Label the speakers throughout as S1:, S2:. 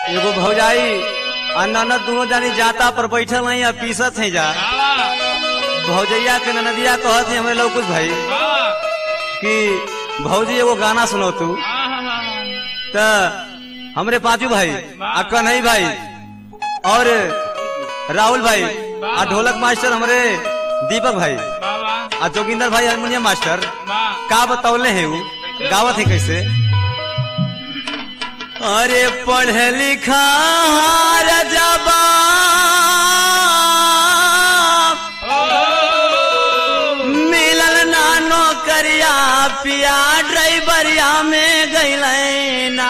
S1: एगो भौजाई आ ननद दोनों जानी जाता पर बैठल नहीं आ पीसत है जा भौजैया के ननदिया कहत है हमें लौकुश भाई कि भौजी एगो गाना सुनो तू त हमरे पांचू भाई आ कन्हई भाई और राहुल भाई आ ढोलक मास्टर हमरे दीपक भाई आ जोगिंदर भाई हारमोनियम मास्टर का बतौले है वो गावत है कैसे अरे पढ़े लिखा रजबा मिलल ना नौकरिया पिया ड्राइवरिया में गैल ना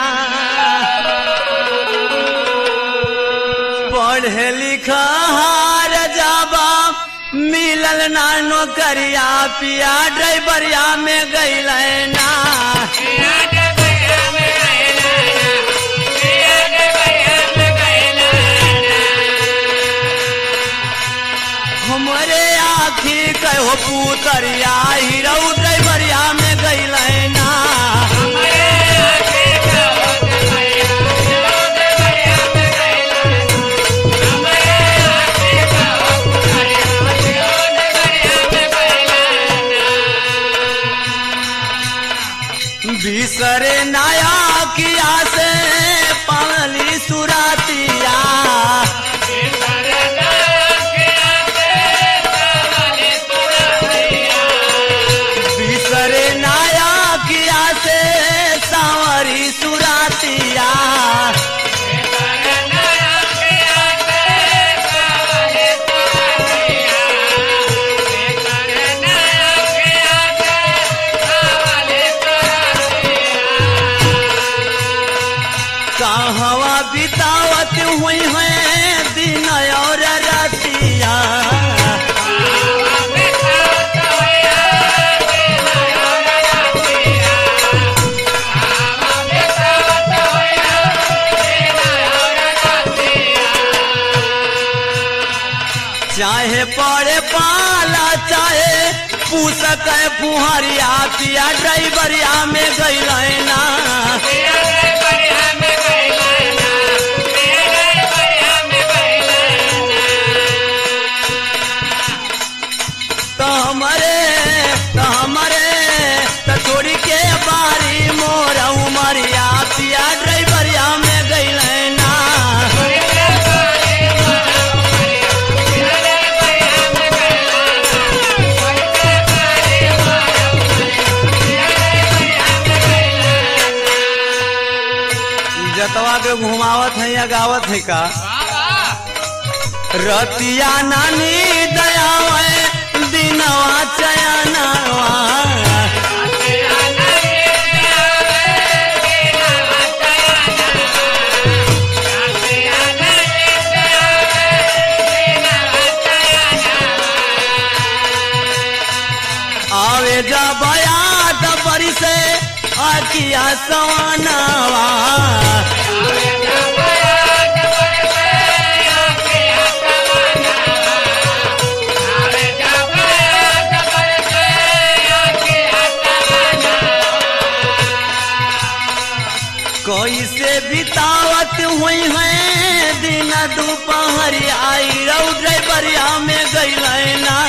S1: पढ़े लिखा रजबा मिलल ना नौकरिया पिया ड्राइवरिया में गैल ना हमरे आखी कहो पुतरिया हीरो ड्राइवरिया में गैल ना बिसरे नया किया से पाली सुरातिया बिसरे नया किया से सांवरी सुरातिया कहवा बितावत हुई है दिन और रातिया चाहे पड़े पाला चाहे पूसक फुहरिया पिया ड्राइवरिया में गैल ना तो हमारे तो हमारे तो छोड़ी के बारी मोर उमरिया पिया ड्राइवरिया में गैल ना जतवा के घुमावत है या गावत है का रतिया नानी दयावे दिनवा चयनवा आवे जा बया डबरी से आकिया सवानवा कैसे बितावत हुई है दिन दोपहर आई रौ ड्राइवरिया में गैल ना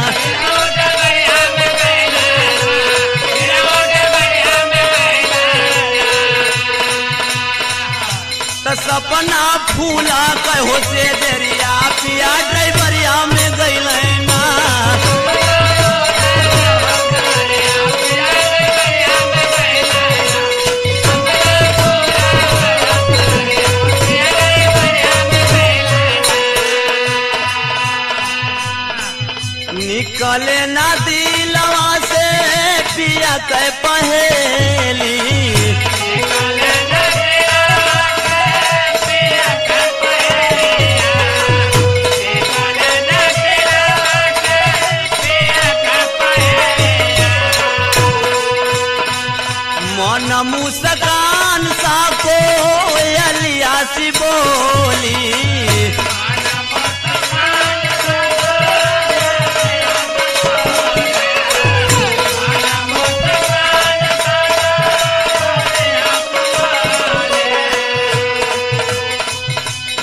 S1: त सपना फूला कहो से देरिया पिया ड्राइवरिया में गैल ना निकले ना दिलवा से पिया के पहेली मन मुस्कान सा को अलिया सी बोली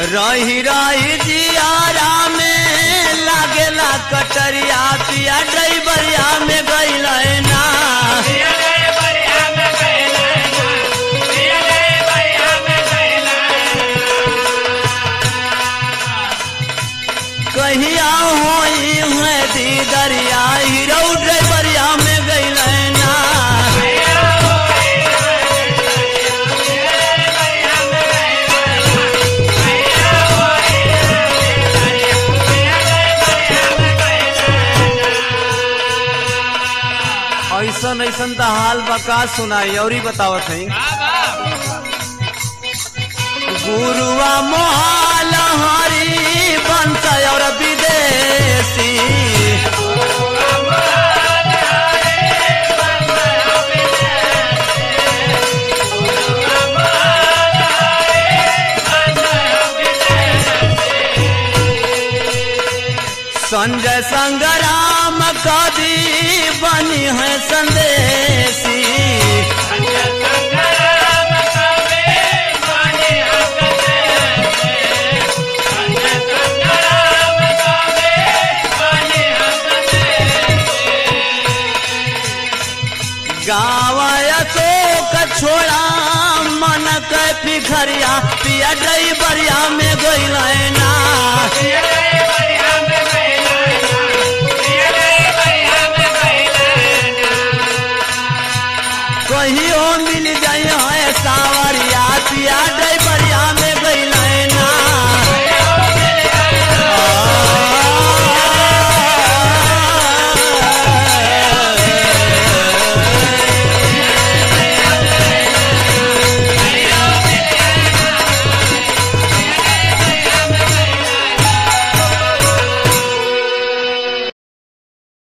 S1: रही रही जियारा में लागेला कटरिया पिया ड्राइवरिया में गइल ना कहिया होई है दीदरिया हीरो ड्राइवरिया में गइल ना ऐसन ऐसन त हाल बका सुनाई और ही बतावत है गुरुआ मोहाल हरी बंस और विदेशी संजय संग्राम कवि बनी है संदेशी गावया शोक छोड़ा मन के पिखरिया पिया ड्राइवरिया में गइल ना कहियो मिल जाए सावरिया पिया